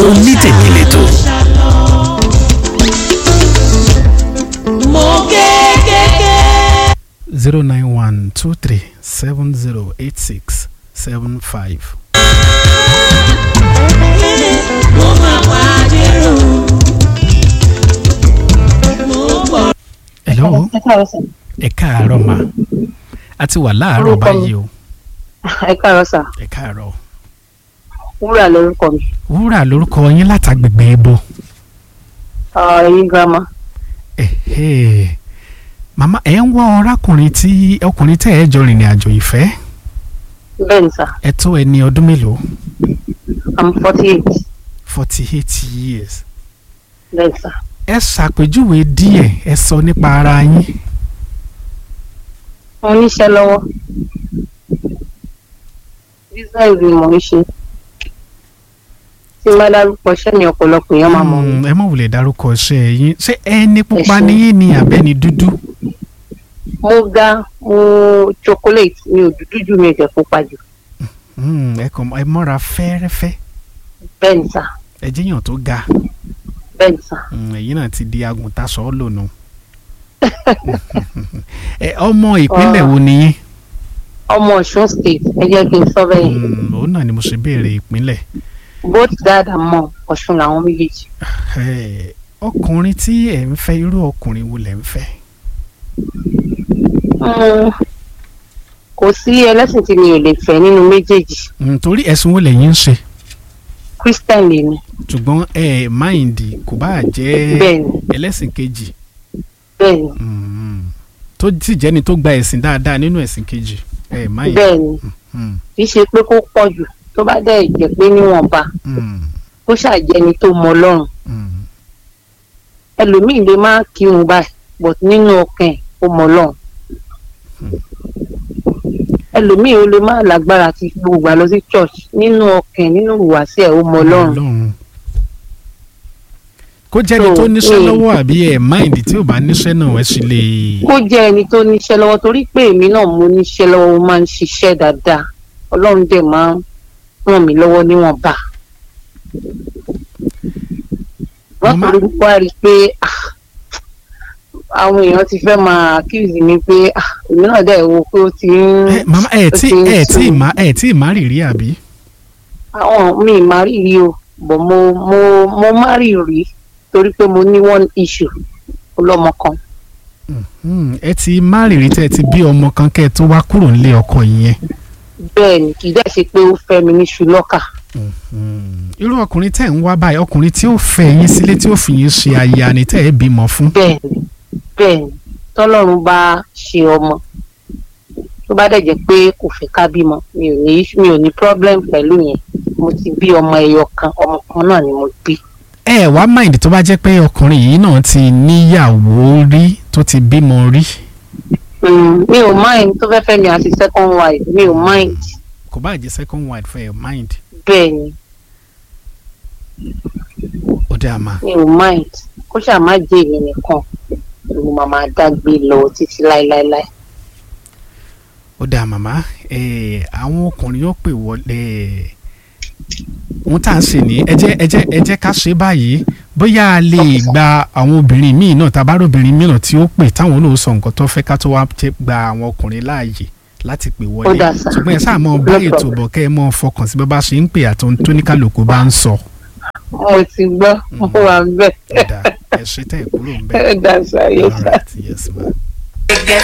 onítèmi lẹ́tọ̀. mo kékeré. zero nine one two three seven zero eight six seven five. mo máa pàdé rò. mo gbọ́. hello ẹ káàárọ̀ sà. ẹ káàárọ̀ ma a ti wà láàárọ̀ Orúkọ mi. báyìí o ẹ káàárọ̀ sà. ẹ káàárọ̀ wúrà lórúkọ mi. wúrà lórúkọ yín látàgbègbè ibo Ah, ẹ̀yin girama. ẹ̀hẹ́. màmá ẹ̀ ń wá ọ̀rákùnrin tí ọkùnrin tẹ́ ẹ jọ rìnrìn àjò ìfẹ́ bẹ́ẹ̀ ni sà. ẹ tó ẹni ọdún mélòó i'm forty eight. forty eight years bẹ́ẹ̀ ni sà. ẹ ṣàpèjúwe díẹ̀ ẹ sọ nípa ara yín mo níṣẹ́ lọ́wọ́. business ni mò ń ṣe. tí n bá dárúkọ iṣẹ́ mi ọ̀pọ̀lọpọ̀ èèyàn máa mọ̀ mí. Mm, ẹ mọ̀ wùlẹ̀ dárúkọ iṣẹ́ yín ṣé ẹni pupa Ẹ ṣé. níyìn ni àbẹ́ni dúdú mo ga mo chocolate mi ò dúdú jù mi ò jẹ́ pupa jù. Mm, ẹ kàn ẹ mọ́ra fẹ́ẹ́rẹ́fẹ́ bẹ́ẹ̀ ni sà. ẹ jẹ́yàn tó ga bẹ́ẹ̀ ni sà. Mm, ẹ̀yin náà ti di agùntàṣọ́ lónà ẹ ọmọ ìpínlẹ̀ wo ni yín ọmọ ọ̀ṣun state ẹ jẹ́ kí n sọ bẹ́ẹ̀ yẹn. Mm, òun náà ni mo ṣe béèrè ìpínlẹ̀ both dad and mom ọ̀ṣun làwọn méjèèjì. Ẹ, ọkùnrin tí ẹ ń fẹ́ irú ọkùnrin wo lẹ ń fẹ́ Mm, kò sí ẹlẹ́sìn tí mi ò lè fẹ́ nínú méjèèjì Mm, torí ẹ̀sùn wo lẹ̀yin ń ṣe christian lèmi ṣùgbọ́n ẹ máìndì kò bá jẹ́ bẹ́ẹ̀ ni ẹlẹ́sìn kejì bẹ́ẹ̀ ni Mm, tó sì jẹ́ni tó gba ẹ̀sìn dáadáa nínú ẹ̀sìn kejì ẹ máìndì. bẹ́ẹ̀ ni Mm, kì í ṣe pé kó pọ̀ jù tó bá dẹ̀ jẹ́ pé níwọ̀nba mm, kó ṣàjẹni tó mọ ọlọ́run mm. ẹlòmíì lè má kírun báyìí but nínú ọkàn ẹ̀ ó mọ ọlọ́run ẹlòmíì ó lè má lágbára ti gbogbo àlọ sí church nínú ọkàn ẹ̀ nínú ìhùwàsí ẹ̀ ó mọ ọlọ́run Ọlọ́run. kó jẹ́ni So, tó níṣẹ́ mm. lọ́wọ́ àbí ẹ̀ máìndì tí ò bá níṣẹ́ náà ẹ sì lè. kó jẹ́ ẹni tó níṣẹ́ lọ́wọ́ torí pé èmi náà mo níṣẹ́ lọ́wọ́ mo máa ń ṣiṣẹ́ dáadáa ọlọ́run dẹ̀ máa ń ràn mí lọ́wọ́ níwọ̀nba. wọ́n Màmá- torí wá rí i pé ah, àwọn èèyàn ti fẹ́ máa accuse mi pé ah, èmi náà dẹ̀ wo pé ó ti ń ẹ màmá ẹ tí ó ti ń ẹ tí sùn. má ẹ tí má rìrì àbí. àwọn mi má rí rí o bọ̀ mo mo mo má rí rí torí pé mo ní one issue ọlọ́mọ kan. Mm, ẹ ti má rìrì tẹ́ ẹ ti bí ọmọ kan kẹ́ ẹ tó wá kúrò nílé ọkọ yẹn. bẹ́ẹ̀ ni kì í dẹ̀ ṣe pé ó fẹ́ mi ní ṣùlọ́kà. Mm, irú ọkùnrin tẹ́ ẹ̀ ń wá báyìí ọkùnrin tí ó fẹ́ yín sílé tí ó fi yín ṣe aya ni tẹ́ ẹ bímọ fún. bẹ́ẹ̀ ni bẹ́ẹ̀ ni tọ́lọ́run bá ṣe ọmọ tó bá dẹ̀ jẹ́ pé kò fẹ́ ká bímọ mi ò ní mi ò ní problem pẹ̀lú yẹn mo ti bí ọmọ ẹyọ kan ọmọ kan náà ni mo bí. ẹ wá máìndì tó bá jẹ́ pé ọkùnrin yìí náà ti níyàwó rí tó ti bímọ rí Mm, mi ò mind tó fẹ́ fẹ́ mi àti second wife mi ò mind kò bá jẹ́ second wife for your mind bẹ́ẹ̀ ni ó dá a máa. mi ò mind kó ṣáà má jẹ́ èmi nìkan mo máa máa dágbé lọ títí láéláéláé. ó dáa màmá eh, àwọn ọkùnrin yóò pè wọlé ohun tá à ń ṣe ní ẹ jẹ́ ẹ jẹ́ ẹ jẹ́ ká ṣe báyìí bóyá a lè gba àwọn obìnrin míì náà tàbá obìnrin mìíràn tí ó pè táwọn náà sọ nǹkan tó fẹ́ ká tó wá tẹ- gba àwọn ọkùnrin láàyè láti pè Ó wọlé dáa sà. ṣùgbọ́n ẹ sáà mọ bá No ètò problem. bọ̀ kẹ́ ẹ mọ fọkàn sí bó bá ṣe ń pè àtọ́ tó ní kálukú bá ń sọ. mo ti gbọ́ mo wà bẹ́ẹ̀ ó dáa ẹ ṣe tẹ́ ẹ kúrò ń bẹ́ẹ̀. ẹ dá sáyé all sá. right yes ma. gẹ́gẹ́